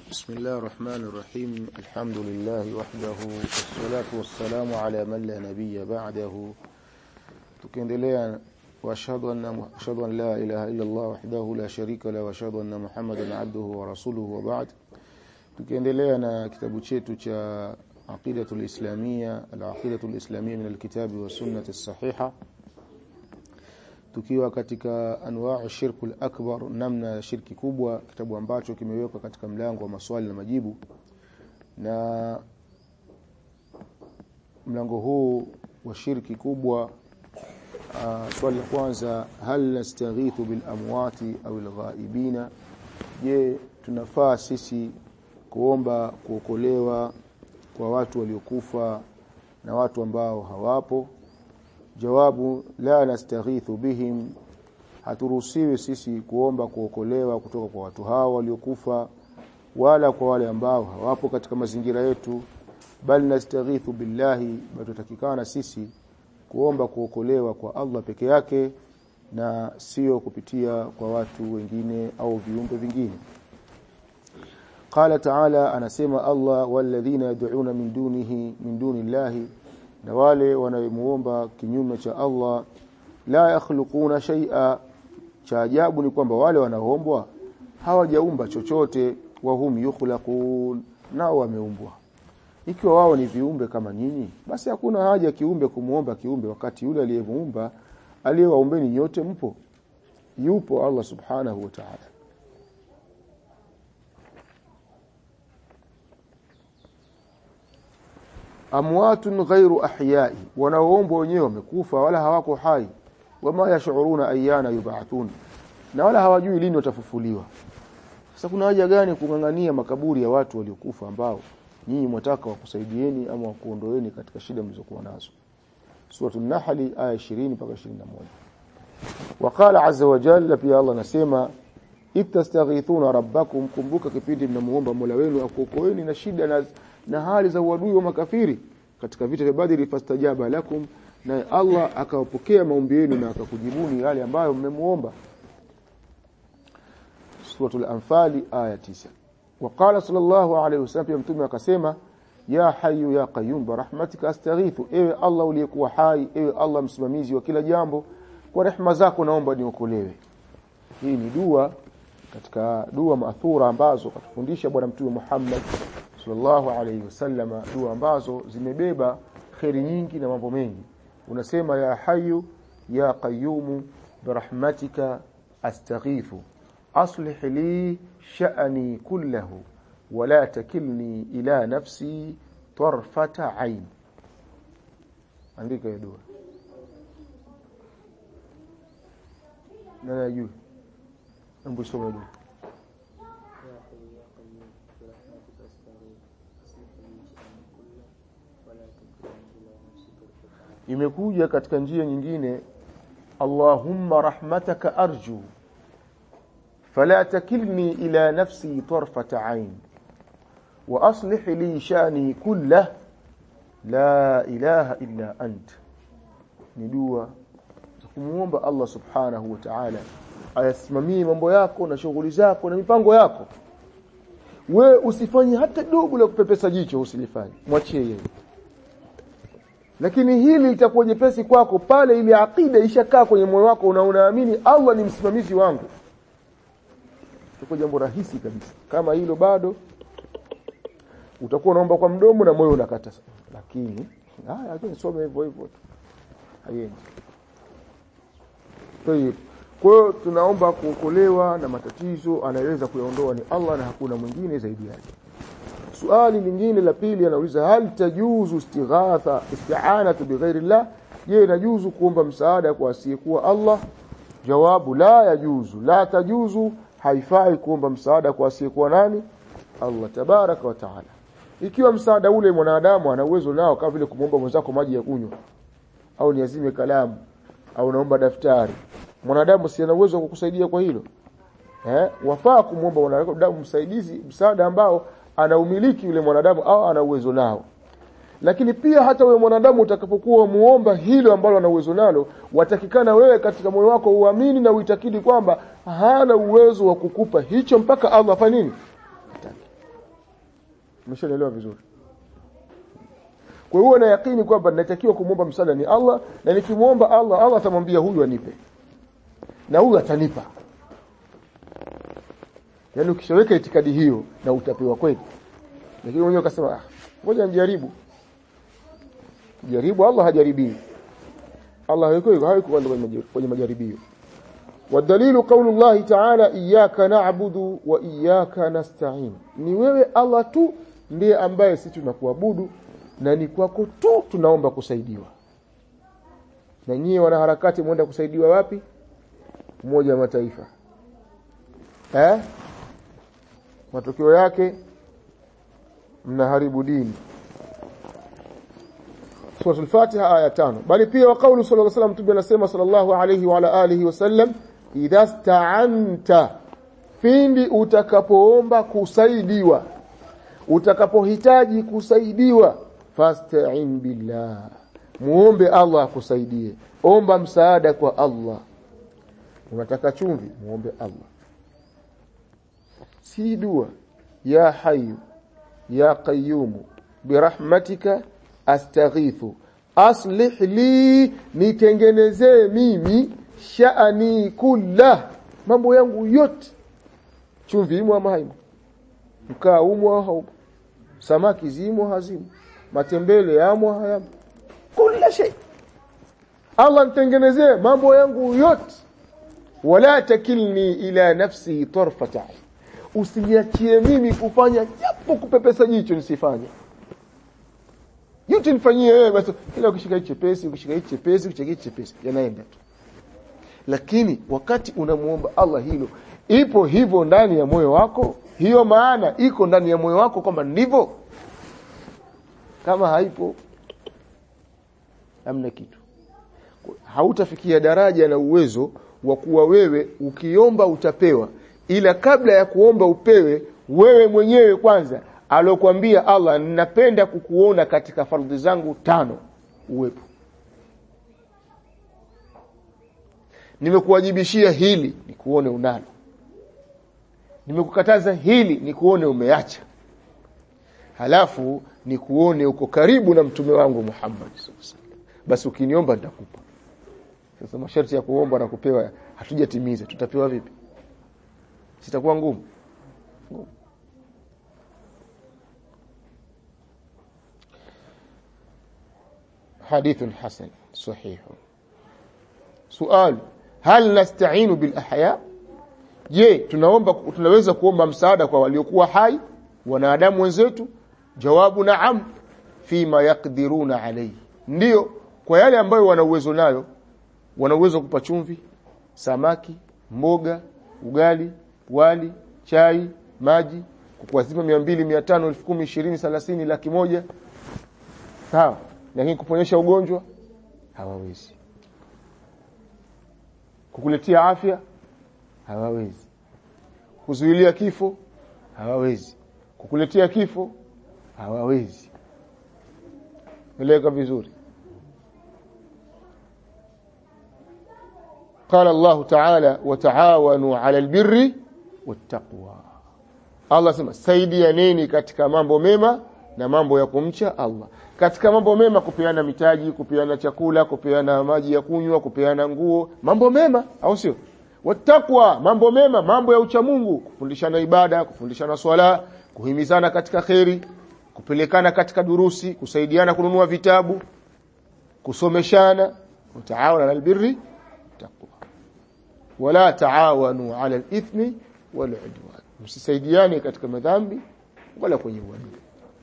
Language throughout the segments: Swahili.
بسم الله الرحمن الرحيم الحمد لله وحده والصلاة والسلام على من لا نبي بعده tukiendelea واشهد ان اشهد ان لا اله الا الله وحده لا شريك له واشهد ان محمدا عبده ورسوله وبعد tukiendelea na kitabu chetu cha aqidatul islamia al-aqidatul islamia min al-kitab wa sunnah as-sahiha tukiwa katika anwaa shirku akbar namna ya shirki kubwa kitabu ambacho kimewekwa katika mlango wa maswali na majibu na mlango huu wa shirki kubwa uh, swali la kwanza hal nastaghithu bil amwati au al ghaibina je tunafaa sisi kuomba kuokolewa kwa watu waliokufa na watu ambao hawapo jawabu la nastaghithu bihim haturuhusiwi sisi kuomba kuokolewa kutoka kwa watu hao waliokufa wala kwa wale ambao hawapo katika mazingira yetu bal nastaghithu billahi batutakikana sisi kuomba kuokolewa kwa Allah peke yake na sio kupitia kwa watu wengine au viumbe vingine قال تعالى anasema Allah walladhina yad'una min dunihi min dunillahi na wale wanayemuomba kinyume cha Allah la yakhluquna shay'a cha ajabu ni kwamba wale wanaoombwa hawajaumba chochote wa hum yukhlaqun nao wameumbwa ikiwa wao ni viumbe kama nyinyi basi hakuna haja kiumbe kumuomba kiumbe wakati yule aliyemuumba aliyewaumbeni nyote mpo yupo Allah subhanahu wa ta'ala amwatun ghairu ahyai wanaoombwa wenyewe wamekufa wala hawako hai wama yashuruna ayana yub'athun na wala hawajui lini watafufuliwa sasa kuna haja gani kungangania makaburi ya watu waliokufa ambao nyinyi mwataka wakusaidieni ama wakuondoeni katika shida mlizokuwa nazo suratul nahl aya 20 mpaka 21 وقال عز وجل pia Allah anasema itastaghithuna rabbakum kumbuka kipindi mnamuomba Mola wenu akuokoeni na shida na na hali za uadui wa makafiri katika vita vya Badri fastajaba lakum na Allah akawapokea maombi yenu na akakujibuni yale ambayo mmemuomba suratul anfal aya 9 وقال صلى الله عليه وسلم mtume akasema ya hayyu ya qayyum rahmatika astaghithu ewe Allah uliyekuwa hai ewe Allah msimamizi wa kila jambo kwa rehema zako naomba niokolewe hii ni dua katika dua maathura ambazo katufundisha bwana mtume Muhammad sallallahu alayhi wasallam dua ambazo zimebeba kheri nyingi na mambo mengi unasema ya hayu ya qayyumu birahmatika astaghithu aslih li sha'ni kullahu wala takilni ila nafsi tarfata ain andika hiyo dua nani ajui hebu soma dua imekuja katika njia nyingine Allahumma rahmataka arju fala takilni ila nafsi tarfata ain wa aslih li shani kullah la ilaha illa ant ni dua kumuomba Allah subhanahu wa ta'ala ayasimamie mambo yako na shughuli zako na mipango yako we usifanye hata dogo la kupepesa jicho usilifanye mwachie yeye lakini hili litakuwa jepesi kwako pale ile akida ishakaa kwenye moyo wako na unaamini Allah ni msimamizi wangu itakuwa jambo rahisi kabisa kama hilo bado utakuwa unaomba kwa mdomo na moyo unakata lakini haya lakini some hivyo hivyo haiendi Tayeb. Kwa hiyo tunaomba kuokolewa na matatizo anaweza kuyaondoa ni Allah na hakuna mwingine zaidi yake. Swali lingine la pili anauliza hal tajuzu istighatha isti'anatu bighairi Allah? Je, inajuzu kuomba msaada kwa asiyekuwa Allah? Jawabu la yajuzu. La tajuzu haifai kuomba msaada kwa asiyekuwa nani? Allah tabaraka wa taala. Ikiwa msaada ule mwanadamu ana uwezo nao kama vile kumwomba mwenzako maji ya kunywa au niazime kalamu au naomba daftari mwanadamu si ana uwezo wa kukusaidia kwa hilo eh wafaa kumwomba mwanadamu msaidizi msaada ambao ana umiliki yule mwanadamu au ana uwezo nao lakini pia hata wewe mwanadamu utakapokuwa muomba hilo ambalo ana uwezo nalo watakikana wewe katika moyo wako uamini na uitakidi kwamba hana uwezo wa kukupa hicho mpaka Allah afanye nini umeshaelewa vizuri kwa hiyo na yakini kwamba natakiwa kumwomba msaada ni Allah na nikimwomba Allah Allah atamwambia huyu anipe na huyu atanipa yaani ukishaweka itikadi hiyo na utapewa kweli lakini mwenyewe ukasema ah ngoja nijaribu jaribu Allah hajaribii Allah hayuko hayuko kwenye majaribio والدليل قول الله تعالى إياك نعبد وإياك نستعين ni wewe Allah tu ndiye ambaye sisi tunakuabudu na ni kwako tu tunaomba kusaidiwa na nyie wanaharakati mwenda kusaidiwa wapi umoja wa mataifa eh matokeo yake mnaharibu dini Sura al-Fatiha aya tano bali pia wa kauli sallallahu alayhi wasallam tubi anasema sallallahu alayhi wa ala alihi wasallam idha sta'anta pindi utakapoomba kusaidiwa utakapohitaji kusaidiwa fasta'in billah muombe Allah akusaidie omba msaada kwa Allah unataka chumvi muombe Allah si dua ya hayyu ya qayyum birahmatika astaghithu aslih li nitengenezee mimi sha'ani kullah mambo yangu yote chumvi imo ama haimo mkaa umo au haumo samaki zimo hazimo matembele yamo hayamo kila shay Allah nitengenezee mambo yangu yote wala takilni ila nafsi tarfata usiniachie mimi kufanya japo kupepesa jicho nisifanye yote nifanyie wewe basi kila ukishika hichi chepesi ukishika hichi chepesi ukishika hichi chepesi yanaenda tu lakini wakati unamuomba Allah hilo ipo hivyo ndani ya moyo wako hiyo maana iko ndani ya moyo wako kwamba ndivyo kama haipo hamna kitu hautafikia daraja na uwezo wa kuwa wewe ukiomba utapewa ila kabla ya kuomba upewe wewe mwenyewe kwanza alokuambia Allah ninapenda kukuona katika fardhi zangu tano uwepo nimekuwajibishia hili nikuone unalo nimekukataza hili nikuone umeacha halafu nikuone uko karibu na mtume wangu Muhammad basi ukiniomba nitakupa sasa masharti ya kuomba na kupewa hatujatimiza tutapewa vipi sitakuwa ngumu ngumu حديث حسن صحيح سؤال هل نستعين بالاحياء je tunaomba tunaweza kuomba msaada kwa waliokuwa hai wanadamu wenzetu jawabu naam fima yakdiruna alayhi ndio kwa yale ambayo wana uwezo nayo wana uwezo kupa chumvi samaki mboga ugali wali chai maji kukuazima 200 500 10,000 20 30 laki moja sawa lakini kuponyesha ugonjwa hawawezi kukuletea afya hawawezi kuzuilia kifo hawawezi kukuletea kifo hawawezi eleka vizuri قال الله تعالى وتعاونوا على البر والتقوى Allah sema saidianeni katika mambo mema na mambo ya kumcha Allah katika mambo mema kupeana mitaji kupeana chakula kupeana maji ya kunywa kupeana nguo mambo mema au sio watakwa mambo mema mambo ya uchamungu kufundishana ibada kufundishana swala kuhimizana katika kheri kupelekana katika durusi kusaidiana kununua vitabu kusomeshana utaawana albirri taqwa wala taawanu ala alithmi wal udwan msisaidiane katika madhambi wala kwenye uadui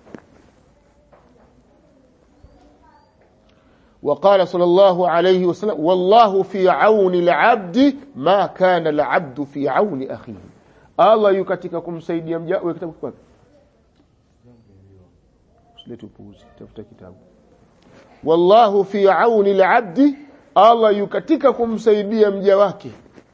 وقال صلى الله عليه وسلم والله في عون العبد ما كان العبد في عون أخيه الله yukatika kumsaidia mja wewe kitabu kwapi usilete upuuzi tafuta kitabu wallahu fi auni alabdi Allah yukatika kumsaidia mja wake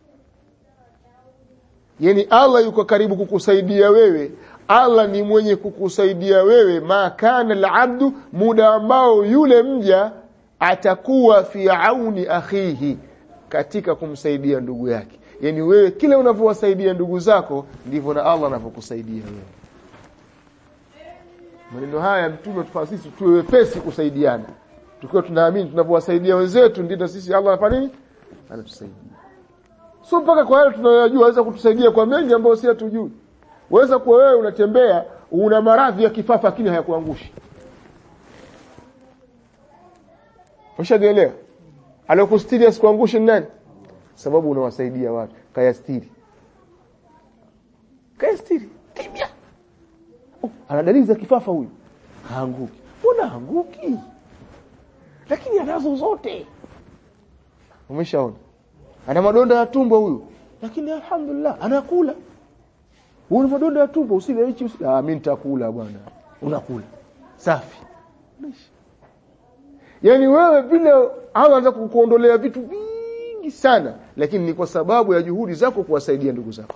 yani Allah yuko karibu kukusaidia wewe Allah ni mwenye kukusaidia wewe ma kana alabdu muda ambao yule mja atakuwa fi auni akhihi katika kumsaidia ndugu yake yani wewe kile unavyowasaidia ndugu zako ndivyo na Allah anavyokusaidia wewe maneno haya mtume tufanye sisi tuwe wepesi kusaidiana tukiwa tunaamini tunapowasaidia wenzetu ndio sisi Allah anafanya nini anatusaidia sio mpaka kwa yale tunayojua aweza kutusaidia kwa mengi ambayo si hatujui waweza kuwa wewe unatembea una maradhi ya kifafa lakini hayakuangushi Ushaelewa? Aliyokustiri asikuangushe nani? Sababu unawasaidia watu. Kayastiri. Kayastiri. Kimya. Oh, ana dalili za kifafa huyu. Haanguki. Mbona haanguki? Lakini anazo zote. Umeshaona? Ana madonda ya tumbo huyu. Lakini alhamdulillah anakula. Una madonda ya tumbo usile hichi usile. Ah mimi nitakula bwana. Unakula. Safi. Mwisho. Yaani wewe vile Allah anaanza kukuondolea vitu vingi sana lakini ni kwa sababu ya juhudi zako kuwasaidia ndugu zako.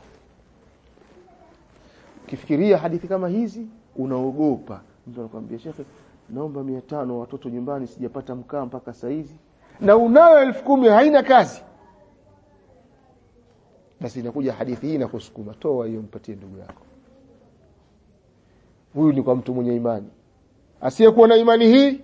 Ukifikiria hadithi kama hizi unaogopa. Mtu anakuambia shekhe naomba 500 watoto nyumbani sijapata mkaa mpaka saa hizi na unayo elfu kumi haina kazi. Basi inakuja hadithi hii na kusukuma toa hiyo mpatie ndugu yako. Huyu ni kwa mtu mwenye imani. Asiyekuwa na imani hii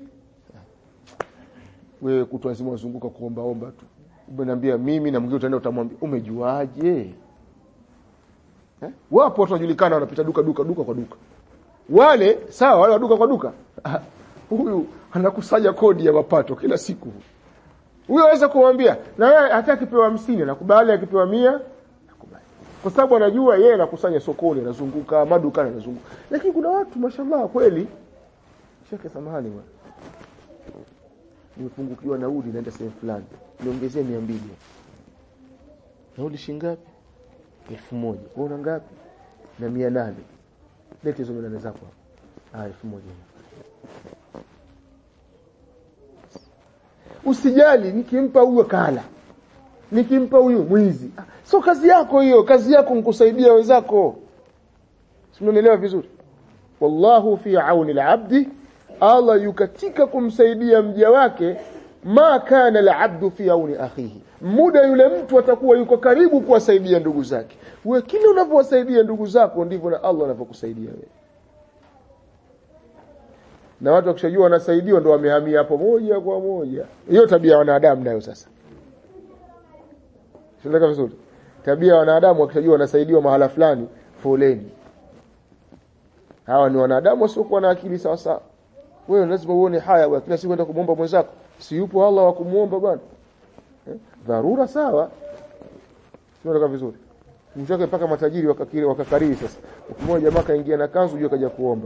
wewe kutwa nzima uzunguka kuomba omba tu umeniambia mimi na mwingine utaenda utamwambia umejuaje eh? wapo watu wajulikana wanapita duka duka duka kwa duka wale sawa wale wa duka kwa duka huyu anakusanya kodi ya mapato kila siku huyo aweza kumwambia na yeye hata akipewa 50 nakubali akipewa mia nakubali kwa sababu anajua yeye anakusanya sokoni anazunguka madukani anazunguka lakini kuna watu mashallah kweli sheke samahani bwana nimepungukiwa nauli naenda sehemu fulani niongezee 200 nauli shingapi elfu moja wewe una ngapi na mia nane lete hizo mia nane zako ah elfu moja usijali nikimpa huyo kala nikimpa huyo mwizi ah, so kazi yako hiyo kazi yako nkusaidia wenzako simenielewa vizuri wallahu fi auni al-abdi Allah yukatika kumsaidia mja wake ma kana al-abdu fi auni akhihi muda yule mtu atakuwa yuko karibu kuwasaidia ndugu zake wewe kile unavyowasaidia ndugu zako ndivyo na Allah anavyokusaidia wewe na watu wakishajua wanasaidiwa ndo wamehamia hapo moja kwa moja hiyo tabia ya wanadamu nayo sasa Tunaeleka vizuri tabia ya wanadamu wakishajua wanasaidiwa mahala fulani foleni hawa ni wanadamu wasiokuwa na akili sawa sawa wewe lazima uone haya wewe kila siku kwenda kumwomba mwenzako si yupo Allah wa kumuomba bwana eh? dharura sawa tunaeleka vizuri mtoke mpaka matajiri wakakiri wakakariri sasa mmoja jamaa kaingia na kanzu juu kaja kuomba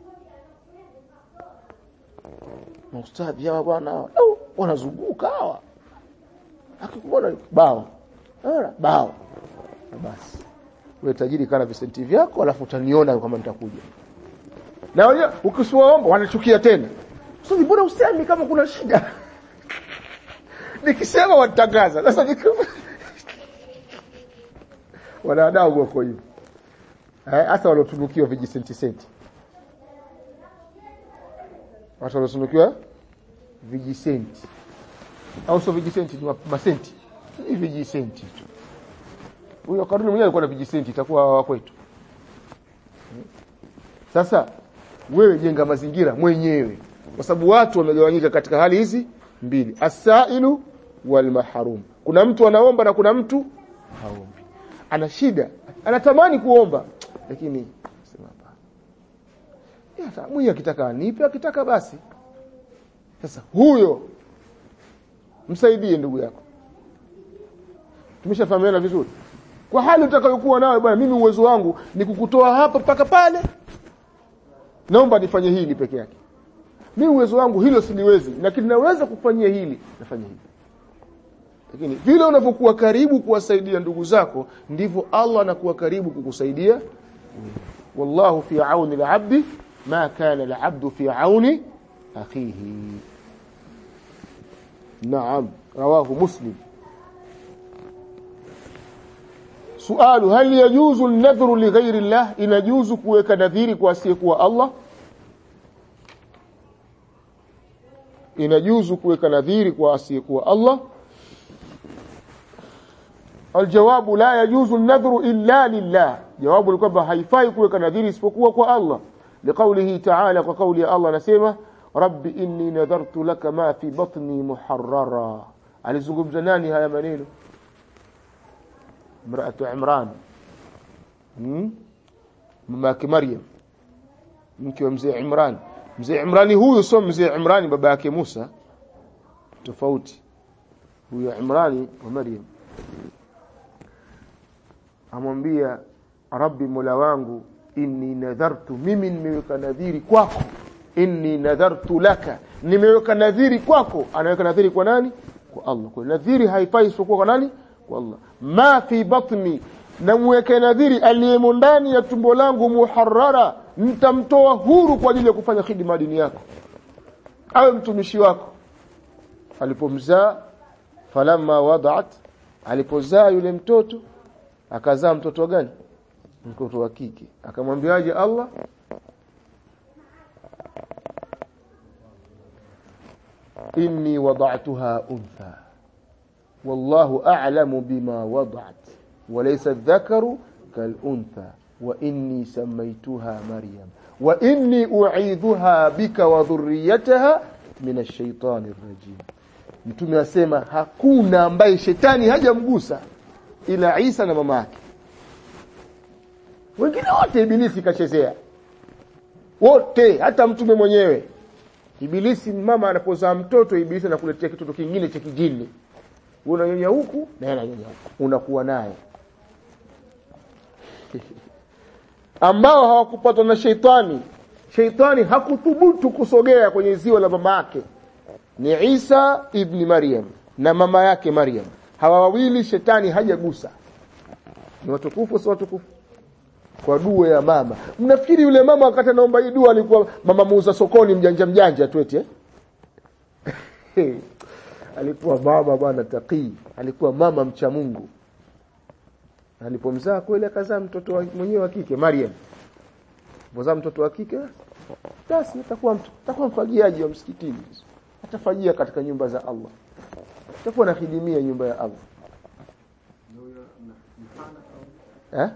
maustadhi hawa bwana wanazunguka hawa akikuona bao Ora, bao basi wewe tajiri kana visenti vyako alafu utaniona kama nitakuja na wenyewe ukisiwaomba wanachukia tena sasa mbona usemi kama kuna shida nikisema watatangaza sasa nikiwa wanadamu wako hivyo hasa waliotunukiwa vijisenti senti watu waliotunukiwa vijisenti au sio vijisenti ni masenti ni vijisenti tu huyo karuni mwenyewe alikuwa na vijisenti itakuwa wa kwetu sasa wewe jenga mazingira mwenyewe kwa sababu watu wamegawanyika katika hali hizi mbili asailu wal mahrum kuna mtu anaomba na kuna mtu haombi ana shida anatamani kuomba lakini sema hapana mwenye akitaka anipe akitaka basi sasa huyo msaidie ndugu yako tumeshafahamiana vizuri kwa hali utakayokuwa nayo bwana mimi uwezo wangu ni kukutoa hapa mpaka pale naomba nifanye hili peke yake mimi uwezo wangu hilo siliwezi lakini naweza kufanyia hili nafanya hili lakini vile unavyokuwa karibu kuwasaidia ndugu zako ndivyo Allah anakuwa karibu kukusaidia wallahu fi auni al-abdi ma kana al-abdu fi auni akhihi naam rawahu muslim sualu hal yajuzu an-nadhru li ghayri Allah inajuzu kuweka nadhiri kwa asiyekuwa Allah inajuzu kuweka nadhiri kwa asiyekuwa Allah aljawabu la yajuzu an-nadhru illa lillah jawabu ni kwamba haifai kuweka nadhiri isipokuwa kwa Allah liqaulihi ta'ala kwa kauli ya Allah anasema rabbi inni nadhartu laka ma fi batni muharrara alizungumza nani haya maneno mraatu imran hmm? mama yake maryam mke wa mzee imran mzee imrani huyu sio mzee imrani baba yake musa tofauti huyo imrani wa maryam amwambia rabbi mola wangu inni nadhartu mimi nimeweka nadhiri kwako inni nadhartu laka nimeweka nadhiri kwako anaweka nadhiri kwa nani kwa Allah kwa nadhiri haifai isipokuwa kwa nani kwa Allah ma fi batni namweke nadhiri aliyemo ndani ya tumbo langu muharrara nitamtoa huru kwa ajili ya kufanya khidma dini yako awe mtumishi wako alipomzaa falamma wadaat alipozaa yule mtoto akazaa mtoto gani mtoto wa kike akamwambiaje Allah inni wada'tuha untha wallahu a'lamu bima wada'at walaysa adh-dhakaru kal-untha wa inni sammaytuha maryam wa inni u'idhuha bika wa dhurriyyataha min ash-shaytani ar-rajim mtume asema hakuna ambaye shetani hajamgusa ila Isa na mama yake wengine wote ibilisi kachezea wote hata mtume mwenyewe ibilisi mama anapozaa mtoto ibilisi anakuletea kitoto kingine cha kijini unanyonya huku na yeye ananyonya huku unakuwa naye ambao hawakupatwa na sheitani sheitani hakuthubutu kusogea kwenye ziwa la mama yake ni Isa ibni Maryam na mama yake Maryam hawa wawili shetani hajagusa ni watukufu si watukufu kwa dua ya mama mnafikiri yule mama wakati anaomba hii dua alikuwa mama muuza sokoni mjanja mjanja tu eti eh alikuwa mama bwana taqii alikuwa mama mcha Mungu alipomzaa kweli akazaa mtoto mwenyewe wa kike Maryam alipozaa mtoto wa kike basi atakuwa atakuwa mfagiaji wa msikitini atafajia katika nyumba za Allah atakuwa anahidimia nyumba ya Allah eh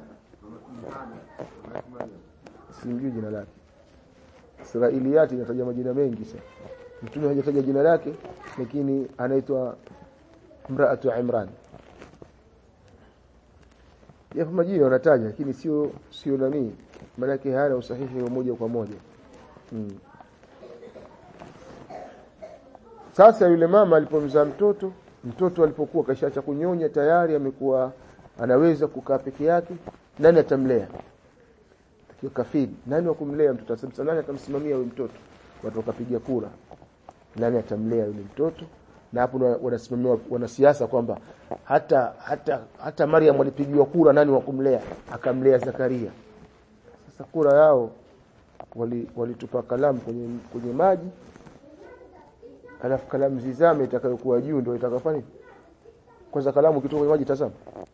simjui jina lake Israiliyati inataja majina mengi sana mtume hajataja jina lake lakini anaitwa mraatu Imran yapo majina wanataja lakini sio sio nani maana yake hana usahihi wa moja kwa moja hmm. Sasa yule mama alipomzaa mtoto, mtoto alipokuwa kashaacha kunyonya tayari amekuwa anaweza kukaa peke yake, nani atamlea? Akiwa kafiri, nani wa kumlea mtoto? Sasa nani atamsimamia yule mtoto? Watu wakapiga kura. Nani atamlea yule mtoto? Na hapo wanasimamia wanasiasa kwamba hata hata hata Maryam alipigiwa kura nani wa kumlea? Akamlea Zakaria. Sasa kura yao walitupa wali kalamu kwenye kwenye maji alafu kalamu zizame itakayokuwa juu ndio itakafanya kwanza kalamu kitoka kwenye maji tazama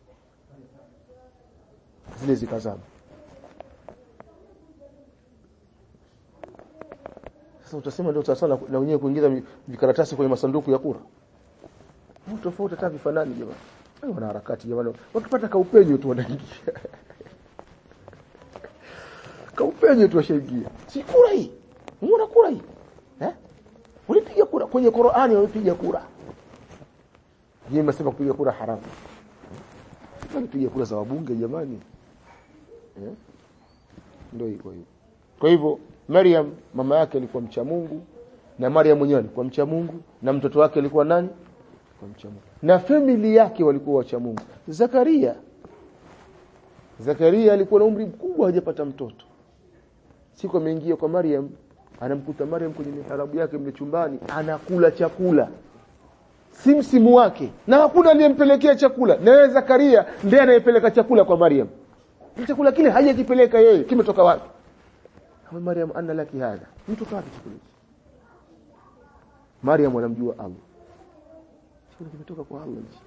zile zikazama sasa utasema ndio sasa na wenyewe kuingiza vikaratasi kwenye masanduku ya kura mtu tofauti hata vifanani jamani wao wana harakati jamani wakipata kaupenyo tu wanaingia kaupenyo tu washaingia si kura hii unaona kura hii eh Ulipiga kura kwenye Qur'ani walipiga kura. Yeye mnasema kupiga kura haramu. Walipiga kura za wabunge jamani. Eh? Ndio iko hivyo. Kwa hivyo Maryam mama yake alikuwa mcha Mungu na Maryam mwenyewe alikuwa mcha Mungu na mtoto wake alikuwa nani? Alikuwa mcha Mungu. Na family yake walikuwa wacha Mungu. Zakaria Zakaria alikuwa na umri mkubwa hajapata mtoto. Siku ameingia kwa Maryam anamkuta Maryam kwenye miharabu yake mle chumbani anakula chakula si msimu wake na hakuna aliyempelekea chakula na yeye Zakaria ndiye anayepeleka chakula kwa Maryam chakula kile hajakipeleka yeye kimetoka wapi Hawa Maryam anna laki hadha mtoka wapi chakula Maryam anamjua Allah chakula kimetoka kwa Allah hichi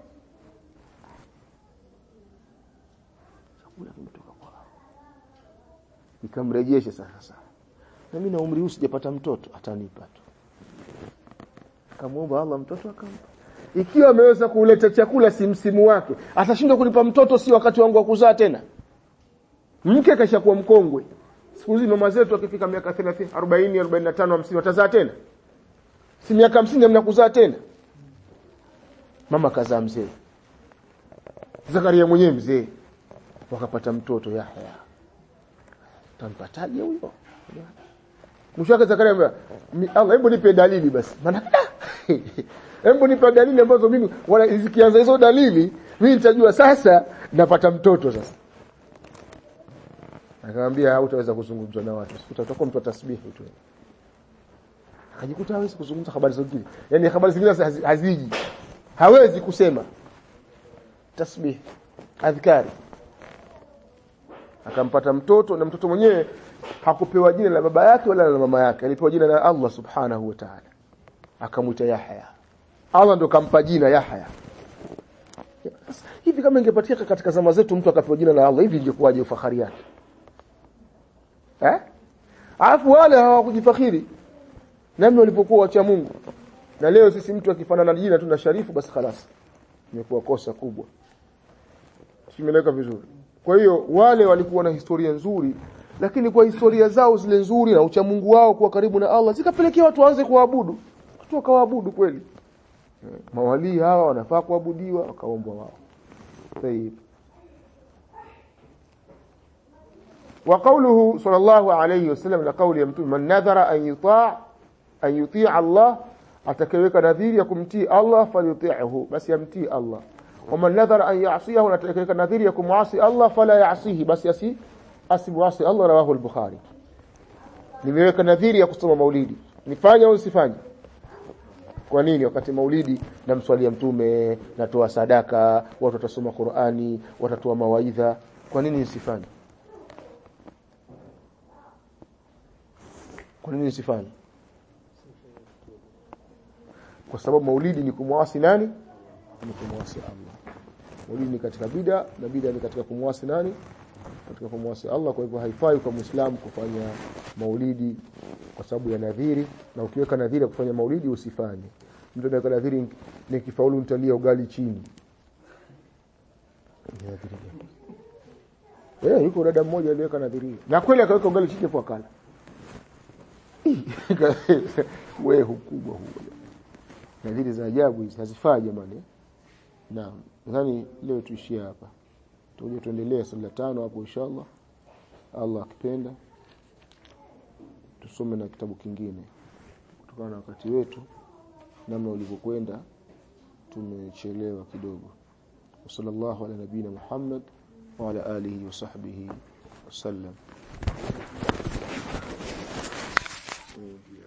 chakula kimetoka kwa Allah nikamrejesha sasa na mimi na umri huu sijapata mtoto atanipa tu akamwomba Allah mtoto akampa ikiwa ameweza kuleta chakula si msimu wake atashindwa kunipa mtoto si wakati wangu wa kuzaa tena mke kashakuwa mkongwe siku hizi mama zetu akifika miaka 30 40 45 50 watazaa tena si miaka 50 hamna kuzaa tena mama kazaa mzee Zakaria mwenyewe mzee wakapata mtoto Yahya tampataje huyo mwisho wake Zakaria amwambia Allah hebu nipe dalili basi maana hebu nipe dalili ambazo mimi wala zikianza hizo dalili mimi nitajua sasa napata mtoto sasa akamwambia hautaweza kuzungumza na watu utakuwa mtu wa tasbihi tu akajikuta hawezi kuzungumza habari zingine yani habari zingine haziji hawezi kusema tasbih adhkari akampata mtoto na mtoto mwenyewe hakupewa jina la baba yake wala la mama yake alipewa jina la Allah subhanahu wa ta'ala akamwita Yahya Allah ndo kampa jina Yahya hivi kama ingepatika katika zama zetu mtu akapewa jina la Allah hivi ingekuwaje ufahari yake eh alafu wale hawakujifakhiri namna walipokuwa wacha Mungu na leo sisi mtu akifanana na jina tu na sharifu basi خلاص imekuwa kosa kubwa simeleka vizuri kwa hiyo wale walikuwa na historia nzuri lakini kwa historia zao zile nzuri na uchamungu wao kuwa karibu na Allah zikapelekea watu waanze kuabudu watu wakawaabudu kweli mawalii hawa wanafaa kuabudiwa wakaombwa wao طيب وقوله صلى الله عليه وسلم لقول يمتون من نذر أن يطاع أن يطيع الله atakayeweka nadhiri ya kumtii Allah falyuti'hu basi yamtii Allah waman nadhara an ya'siyahu na atakayeweka nadhiri ya kumwasi Allah fala ya'sihi basi asi asimwasi Allah rawahu al-Bukhari nimeweka nadhiri ya kusoma maulidi nifanye au usifanye kwa nini wakati maulidi namswalia mtume natoa sadaka watu watasoma Qur'ani watatoa mawaidha kwa nini nisifanye kwa nini nisifanye kwa sababu maulidi ni kumwasi nani ni kumwasi Allah maulidi ni katika bida na bida ni katika kumwasi nani katika kumwasi Allah kwa hivyo haifai kwa muislamu kufanya maulidi kwa sababu ya nadhiri na ukiweka nadhiri ya kufanya maulidi usifanye mtu anaweka nadhiri nikifaulu nitalia ugali chini Eh, yuko dada mmoja aliweka nadhiri. Na kweli akaweka ugali chini kwa kala. Wewe hukubwa huo nadhiri za ajabu hizi hazifaa jamani naam nadhani leo tuishie hapa tuje tuendelee sala tano hapo inshallah Allah akipenda tusome na kitabu kingine kutokana na wakati wetu namna ulivyokwenda tumechelewa kidogo sallallahu ala nabina Muhammad wa ala alihi wa sahbihi wasallam